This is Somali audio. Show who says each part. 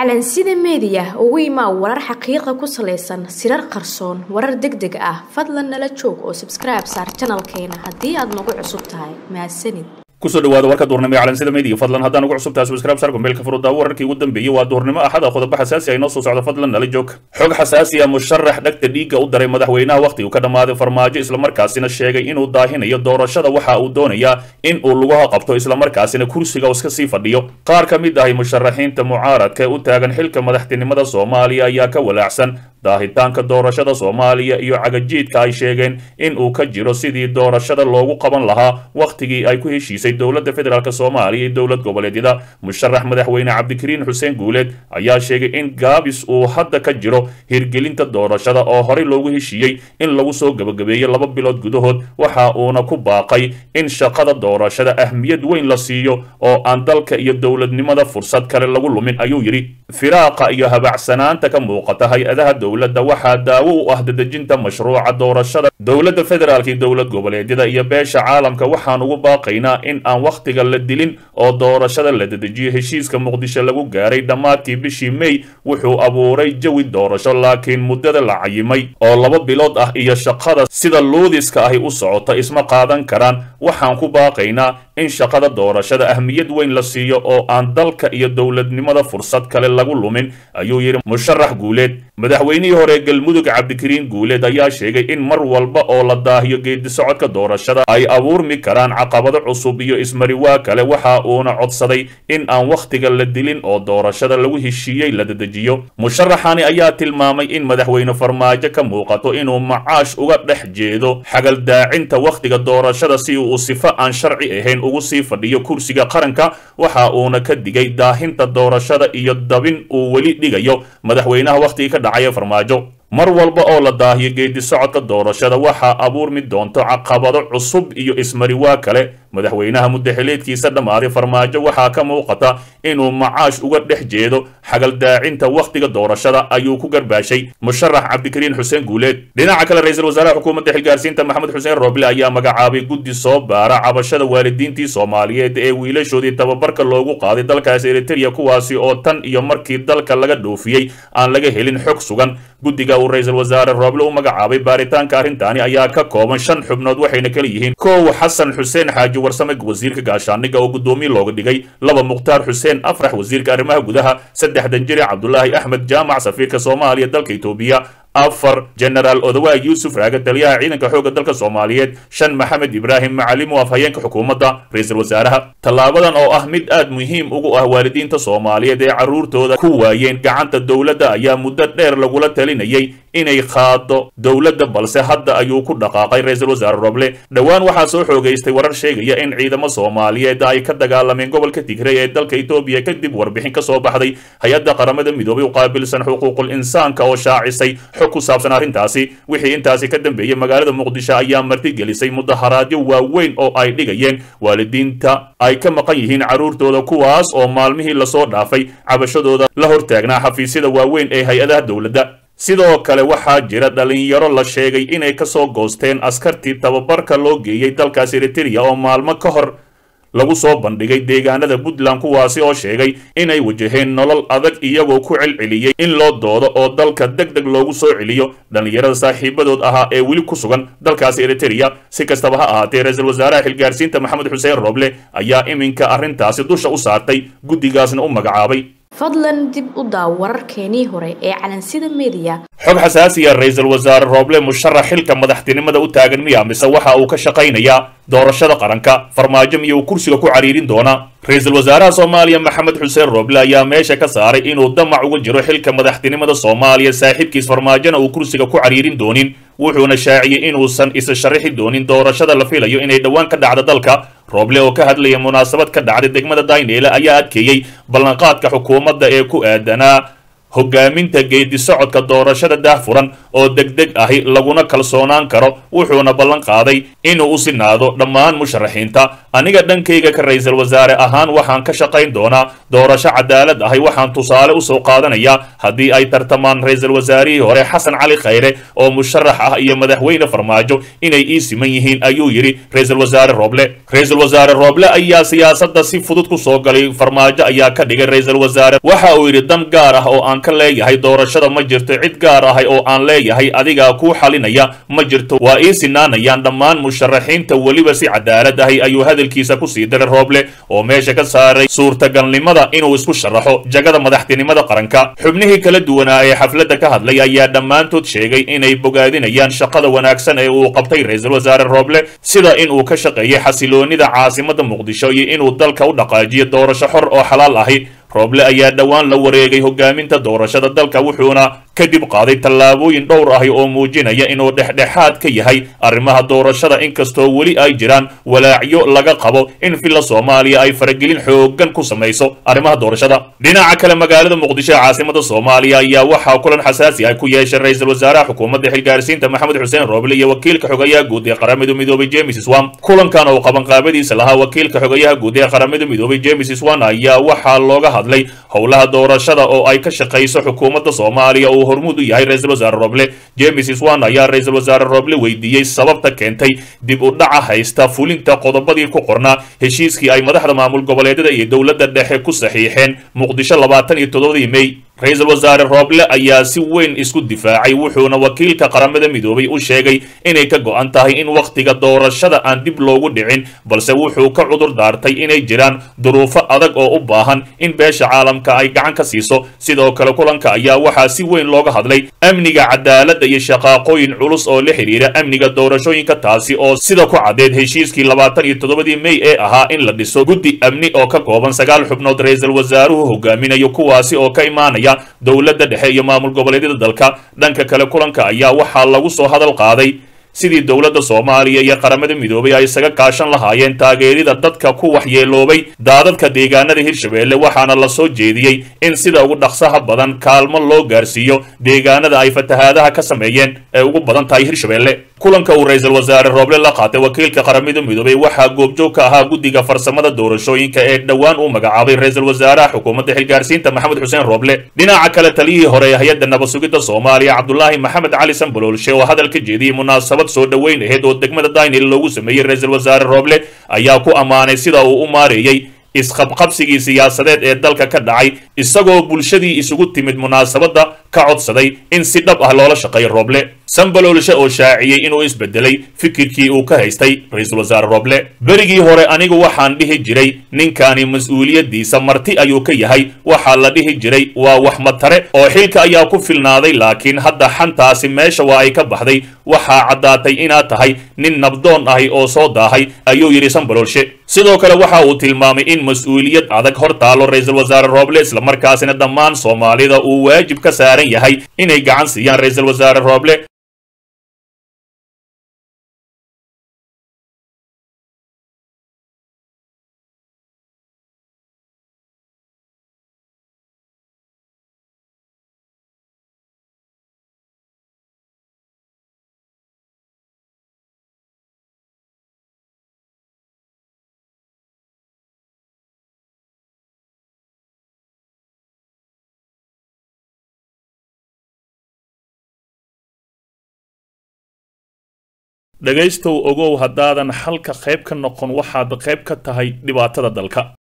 Speaker 1: calansida meediya ugu imaa warar xaqiiqa ku salaysan sirar qarsoon warar deg deg ah fadlan nala joog oo sabskribe saar janalkeena haddii aad nagu cusub tahay mahadsanid
Speaker 2: kusoo dhawaada warka duurnimo ee calansida media fadlan haddaan ugu cusubtahay subscribe sar gombeelka furudaawo wararkii ugu dambeeyey waa duurnimo axada qodobo xasaasi ah inoo soo socdo fadlan nala joog xog xasaasi ah musharax dhagta dhiigga u daray madaxweynaha wakhti uu ka dhammaaday farmaajo islamarkaasina sheegay inuu daahinayo doorashada waxa uu doonayaa in uu lugaha qabto islamarkaasina kursiga iska sii fadhiyo qaar ka mid ahi musharaxiinta mucaaradka ee u taagan xilka madaxtinimada soomaaliya ayaa ka walaacsan daahitaanka doorashada soomaaliya iyo cagajiidka ay sheegeen in uu ka jiro sidii doorashada loogu qaban lahaa wakhtigii ay ku heshiisay dowladda federaalk soomaaliya iyo dowlad goboleedyada musharax madaxweyne cabdikariin xuseen guuleed ayaa sheegay in gaabis uu hadda ka jiro hirgelinta doorashada oo horey loogu heshiiyey in lagu soo gebagabeeyo laba bilood gudahood waxa uuna ku baaqay in shaqada doorashada ahmiyad weyn la siiyo oo aan dalka iyo dowladnimada fursad kale lagu lumin ayuu yidhi firaaqa iyo habacsanaanta ka muuqata hay-adaha dowladda waxaa daawo u ah dadejinta mashruuca doorashada dowladda federaalk iyo dowlad goboleedyada iyo beesha caalamka waxaan ugu baaqaynaa in aan wakhtiga la dilin oo doorashada la dedejiyo heshiiska muqdisho lagu gaaray dhammaadkii bishii may wuxuu abuuray jawi doorasho laakiin muddada la cayimay oo laba bilood ah iyo shaqada sida luudiska ahi u socota isma qaadan karaan waxaan ku baaqaynaa in shaqada doorashada ahmiyad weyn la siiyo oo aan dalka iyo dowladnimada fursad kale lagu lumin ayuu yidhi musharax guuleed madaxweynihii hore galmudug cabdikariin guuleed ayaa sheegay in mar walba oo la daahiyo geedi socodka doorashada ay abuurmi karaan caqabado cusub iyo ismariwaa kale waxa uuna codsaday in aan wakhtiga la dilin oo doorashada lagu heshiiyey la dedejiyo musharaxani ayaa tilmaamay in madaxweyne farmaajo ka muuqato inuu macaash uga dhex jeedo xagaldaacinta wakhtiga doorashada si uu sifo aan sharci ahayn ugu sii fadhiyo kursiga qaranka waxa uuna ka digay daahinta doorashada iyo dabin uu weli dhigayo madaxweynaha wakhtigii ka dhacaya farmaajo mar walba oo la daahiyo geedi socodka doorashada waxaa abuurmi doonto caqabado cusub iyo ismariwaa kale madaxweynaha muddaxileedkiisa dhammaaday farmaajo waxaa ka muuqata inuu macaash uga dhex jeedo xagaldaacinta wakhtiga doorashada ayuu ku garbaashay musharax cabdikariin xuseen guuleed dhinaca kale ra-iisul wasaaraha xukuumadda xilgaarsiinta maxamed xuseen rooble ayaa magacaabay guddi soo baara cabashada waalidiintii soomaaliyeed ee wiilashoodii tababarka loogu qaaday dalkaasi eritereya kuwaasi oo tan iyo markii dalka laga dhoofiyey aan laga helin xog sugan guddiga uu ra-iisul wasaare rooble u magacaabay baaritaanka arrintaani ayaa ka kooban shan xubnood waxayna kala yihiin kow xasan xuseen xaaji warsame wasiirka gaashaaniga oo guddoomiye looga dhigay laba mukhtaar xuseen afrax wasiirka arrimaha gudaha saddex danjire cabdulaahi axmed jaamac safiirka soomaaliya dalka itoobiya afar genaraal odawaay yuusuf raaga taliyaha ciidanka xoogga dalka soomaaliyeed shan maxamed ibraahim macalimu afhayeenka xukuumadda ra-iisul wasaaraha tallaabadan oo ah mid aad muhiim ugu ah waalidiinta soomaaliyeed ee carruurtooda ku waayeen gacanta dowladda ayaa muddo dheer lagula talinayay inay qaado dowladda balse hadda ayuu ku dhaqaaqay ra-iisul wasaare roble dhowaan waxaa soo xoogaystay warar sheegaya in ciidamo soomaaliyeed ay ka dagaalameen gobolka tigray ee dalka etoobiya kadib warbixin ka soo baxday hay-adda qaramada midoobay u qaabilsan xuquuqul insaanka oo shaacisay xog ku saabsan arrintaasi wixii intaasi ka dambeeyey magaalada muqdisho ayaa martigelisay mudaharaadyo waaweyn oo ay dhigayeen waalidiinta ay ka maqan yihiin carruurtooda kuwaas oo maalmihii lasoo dhaafay cabashadooda la hortaagnaa xafiisyada waaweyn ee hay-adaha dowladda sidoo kale waxaa jira dhalinyaro la sheegay inay ka soo goosteen askartii tababarka loo geeyey dalkaas eritereya oo maalmo ka hor lagu soo bandhigay deegaanada puntland kuwaasi oo sheegay inay wajaheen nolol adag iyagoo ku celceliyey in loo doodo oo dalka deg deg loogu soo celiyo dhallinyarada saaxiibadood ahaa ee weli ku sugan dalkaasi eritereya si kastaba ha ahaatee ra-iisul wasaaraha xilgaarsiinta maxamed xuseen roble ayaa iminka arrintaasi dusha u saartay guddigaasna u magacaabay
Speaker 1: fadlan dib u daaw wararkeenii hore ee calansida meediya
Speaker 2: xog xasaasiya ra-iisul wasaare rooble musharax xilka madaxtinimada u taagan miya mise waxa uu ka shaqaynayaa doorashada qaranka farmaajo miya uu kursiga ku cariirin doonaa ra-iisul wasaaraha soomaaliya maxamed xuseen rooble ayaa meesha ka saaray inuu damac uga jiro xilka madaxtinimada soomaaliya saaxiibkiis farmaajona uu kursiga ku cariirin doonin wuxuuna shaaciyey inuusan isa sharaxi doonin doorashada la filayo inay dhowaan ka dhacdo dalka rooble oo ka hadlaya munaasabad ka dhacday degmada daynele ayaa adkeeyey ballanqaadka xukuumadda ee ku aadanaa hogaaminta geedi socodka doorashada daahfuran oo degdeg ahi laguna kalsoonaan karo wuxuuna ballan qaaday inuu u sinaado dhammaan musharaxiinta aniga dhankayga ka ra-iisul wasaare ahaan waxaan ka shaqayn doonaa doorasho cadaalad ahi waxaan tusaale usoo qaadanayaa haddii ay tartamaan ra-iisul wasaarihii hore xasan cali khayre oo musharax ah iyo madaxweyne farmaajo inay ii siman yihiin ayuu yidhi ra-iisul wasaare rooble ra-iisul wasaare rooble ayaa siyaasadda si fudud ku soo galay farmaajo ayaa ka dhigay ra-iisul wasaare waxa uu yidhi dan gaar ah oo aan ka leeyahay doorashada ma jirto cid gaar ahay oo aan leeyahay adigaa kuu xalinaya ma jirto waa ii sinaanayaan dhammaan musharaxiinta weliba si cadaalad ahi ayuu hadalkiisa kusii diray rooble oo meesha ka saaray suurtagalnimada inuu isku sharaxo jagada madaxtinimada qaranka xubnihii kala duwanaa ee xafladda ka hadlay ayaa dhammaantood sheegay inay bogaadinayaan shaqada wanaagsan ee uu qabtay ra-iisul wasaare rooble sida inuu ka shaqeeyey xasiloonida caasimada muqdisho iyo inuu dalka u dhaqaajiyo doorasho xor oo xalaal ahi rooble ayaa dhowaan la wareegay hogaaminta doorashada dalka wuxuuna kadib qaaday tallaabooyin dhowr ahi oo muujinaya inuu dhexdhexaad ka yahay arrimaha doorashada inkastoo weli ay jiraan walaacyo laga qabo in villa soomaaliya ay faragelin xooggan ku samayso arrimaha doorashada dhinaca kale magaalada muqdisho ee caasimada soomaaliya ayaa waxaa kulan xasaasi ah ku yeeshay ra-iisul wasaaraha xukuumadda xilgaarsiinta maxamed xuseen rooble iyo wakiilka xogayaha guud ee qaramada midoobay james swan kulankan oo qabanqaabadiisa lahaa wakiilka xogayaha guud ee qaramada midoobay james swan ayaa waxaa looga hadlay howlaha doorashada oo ay ka shaqayso xukuumadda soomaaliya uu hormuud u yahay ra-iisul wasaare roble james swan ayaa ra-iisul wasaare roble weydiiyey sababta keentay dib u dhaca haysta fulinta qodobadii ku qornaa heshiiskii ay madaxda maamul goboleedyada iyo dowladda dhexe ku saxiixeen muqdisho labaatan iyo toddobadii mey ra-iisul wasaare rooble ayaa si weyn isku difaacay wuxuuna wakiilka qaramada midoobay u sheegay inay ka go-an tahay in wakhtiga doorashada aan dib loogu dhicin balse wuxuu ka cudur daartay inay jiraan duruufo adag oo u baahan in beesha caalamka ay gacan ka siiso sidoo kale kulanka ayaa waxaa si weyn looga hadlay amniga cadaaladda iyo shaqaaqooyin culus oo la xidhiira amniga doorashooyinka taasi oo sida ku caddeed heshiiskii labaatan iyo toddobadii mey ee ahaa in la dhiso guddi amni oo ka kooban sagaal xubnood ra-iisul wasaaruhu hogaaminayo kuwaasi oo ka imaanaya dowladda dhexe iyo maamul goboleedyada dalka dhanka kale kulanka ayaa waxaa lagu soo hadal qaaday sidii dowladda soomaaliya iyo qaramada midoobay ay isaga kaashan lahaayeen taageerida dadka ku waxyeeloobay daadadka deegaanada hirshabeelle waxaana la soo jeediyey in sida ugu dhaqsaha badan kaalmo loo gaarsiiyo deegaanada ay fatahaadaha ka sameeyeen ee ugu badan tahay hirshabeelle kulanka uu ra-iisul wasaare rooble la qaatay wakiilka qaramada midoobay waxaa goobjoog ka ahaa guddiga farsamada doorashooyinka ee dhowaan uu magacaabay ra-iisul wasaaraha xukuumadda xilgaarsiinta maxamed xuseen rooble dhinaca kale taliyihii hore ee hay-adda nabasugidda soomaaliya cabdulaahi maxamed cali sanbaloolshe oo hadal ka jeediyey munaasabad soo dhoweyn aheyd oo degmada daynil loogu sameeyey ra-iisul wasaare rooble ayaa ku ammaanay sida uu u maareeyey isqabqabsigii siyaasadeed ee dalka ka dhacay isagoo bulshadii isugu timid munaasabadda ka codsaday in si dhab ah loola shaqeeyo rooble sanbaloolshe oo shaaciyey inuu isbedelay fikirkii uu ka haystay ra-iisul wasaare rooble berigii hore anigu waxaan dhihi jiray ninkani mas-uuliyaddiisa marti ayuu ka yahay waxaa la dhihi jiray waa wax matare oo xilka ayaa ku filnaaday laakiin hadda xantaasi meesha waa ay ka baxday waxaa caddaatay inaad tahay nin nabdoon ahi oo soo daahay ayuu yidhi sanbaloolshe sidoo kale waxa uu tilmaamay in mas-uuliyad adag hor taalo ra-iisul wasaare rooble islamarkaasina dhammaan soomaalida uu waajib ka saaran yahay inay gacan siiyaan ra-iisul wasaare rooble dhegaystow ogow haddaadan xalka qayb ka noqon waxaad qayb ka tahay dhibaatada dalka